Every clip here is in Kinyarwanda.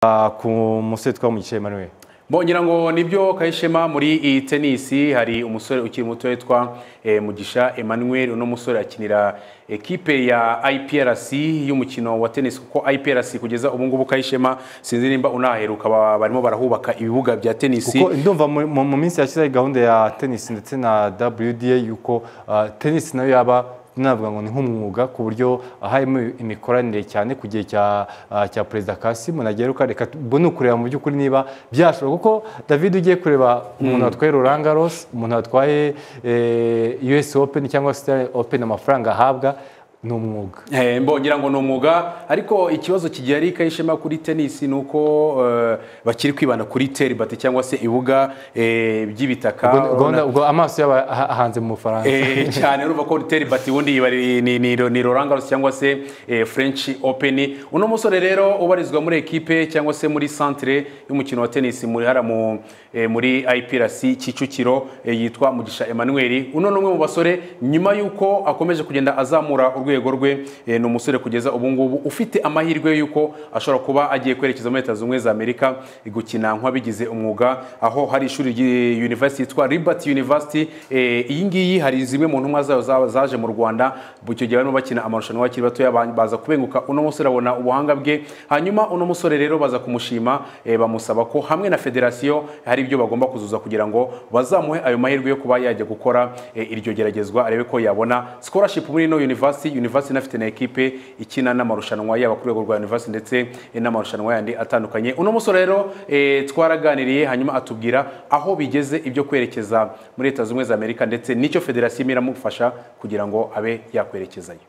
Ah, ku musore twamugiye Emmanuel mbongira ngo nibyo kayishema muri iyi tenisi hari umusore ukiri muto witwa eh, mugisha emmanuel uno musore akinira ekipe ya iprc y'umukino wa tenisi kuko iprc kugeza ubu ngubu kayishema sinzi nimba unaheruka ba- barimo barahubaka ibibuga bya tenisi kuko ndumva mu- mu mu minsi yashize hari gahunda ya tennis ndetse na WDA yuko ah, tennis nayo yaba navuga ngo ni nk'umwuga ku buryo harimo imikoranire cyane ku gihe cya ah, cya perezida Kassim Ntageruka reka mbone ukureba mu by'ukuri niba byashobora kuko David ugiye kureba umuntu watwaye Roland Garros umuntu watwaye eh, US Open cyangwa Australian Open amafaranga ahabwa ni umwuga Eh, mbongira ngo ni umwuga ariko ikibazo kigiye ari kayishema kuri tenisi ni uko eh, bakiri kwibanda kuri teribate cyangwa se ibibuga eh, by'ibitaka Ubwo- ubwo- Urabona- ubwo amaso yaba aha- ahanze mu Bufaransa Eh, cyane urumva ko teri bati ubundi iba ni, ni, ni, ni Roland Garros cyangwa se eh, French Open uno musore rero ubarizwa muri ekipe cyangwa se muri centre y'umukino wa tennis muri hara mu, eh, muri IPRC Kicukiro eh, yitwa Mugisha Emmanuel uno ni umwe mu basore nyuma y'uko akomeje kugenda azamura urwego rwe eh, ni umusore kugeza ubu ngubu ufite amahirwe y'uko ashobora kuba agiye kwerekeza muri Leta Zunze Ubumwe za Amerika gukina nk'abigize umwuga aho hari ishuri ry'i- University yitwa Liberty University eh, iyi ngiyi hari zimwe mu ntumwa zayo za- zaje mu Rwanda icyo gihe barimo bakina amarushanwa bakiri batoya ba- baza kubenguka uno musore abona ubuhanga bwe hanyuma uno musore rero baza kumushima eh, bamusaba ko hamwe na federasiyo hari ibyo bagomba kuzuza kugira ngo bazamuhe ayo mahirwe yo kuba yajya gukora eh, iryo geragezwa arebe ko yabona scholarship muri ino university university inafite na ekipe ikina n'amarushanwa yaba ku rwego rwa university ndetse eh, n'amarushanwa yandi atandukanye uno musore rero eh, twaraganiriye hanyuma atubwira aho bigeze ibyo kwerekeza muri leta zunze ubumwe za amerika ndetse n'icyo federasiyo imwe iramufasha kugira ngo abe yakwerekezayo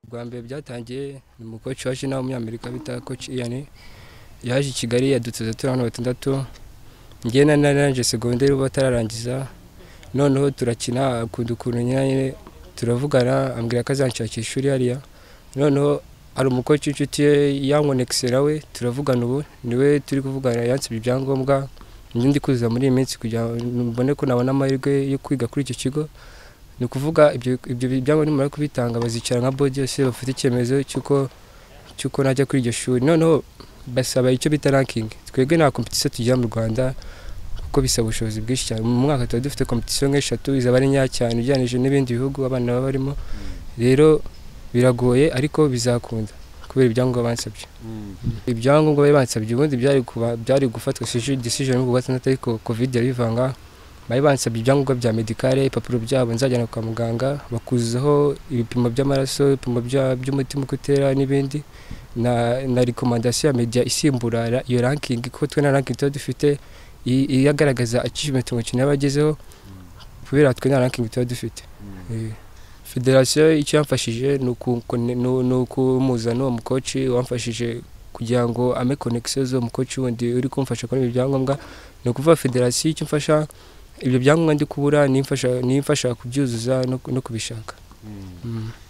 bwa mbere byatangiye ni umukoci waje nawe w'umunyamerika bita koci iyani yaje i kigali yadutoza turi hano batandatu njyewe na naranje segonderi uba batararangiza noneho turakina akunda ukuntu nyine turavugana ambwira ko azanshakira ishuri hariya noneho hari umukoci w'inshuti ye yankonekisera we turavugana ubu niwe turi kuvugana yansibye ibyangombwa njye ndi kuzuza muri iyi minsi kugira ngo mbone ko nabona amahirwe yo kwiga kuri icyo kigo ni ukuvuga ibyo ibyo byangombwa nimara kubitanga bazicara nka bodi yose bafite icyemezo cy'uko cy'uko najya kuri iryo shuri noneho basaba icyo bita rankingi twebwe nta kompetisiyo tugira mu rwanda kuko bisaba ubushobozi bwinshi cyane mu mwaka tuba dufite kompetisiyo nk'eshatu izaba ari nkeya cyane ugereranyije n'ibindi bihugu abana baba barimo rero biragoye ariko bizakunda kubera ibyangombwa bansabye ibyangombwa bari bansabye ubundi byari kuba- byari gufatwa decision yo ku gatandatu ariko covid yarivanga bari bansabye ibyangombwa bya medikare ibipapuro byabo nzajyana kwa muganga bakuzaho ibipimo by'amaraso ibipimo bya- by'umutima uko utera n'ibindi na na rekomandasiyo ya media isimbura ra- iyo rankingi kuko twe na rankingi tuba dufite i- iyagaragaza achievement umukino yaba agezeho kubera twe nta rankingi tuba dufite Eh, federasiyo icyo yamfashije ni uku- ni- ni ukumuzana uwo mukoci wamfashije kugira ngo ame connexion z'uwo mukoci wundi uri kumfasha kuri ibi byangombwa ni ukuvuga federasiyo icyo mfasha ibyo byangombwa ndi kubura nimfasha nimfasha kubyuzuza no, no kubishaka Mm.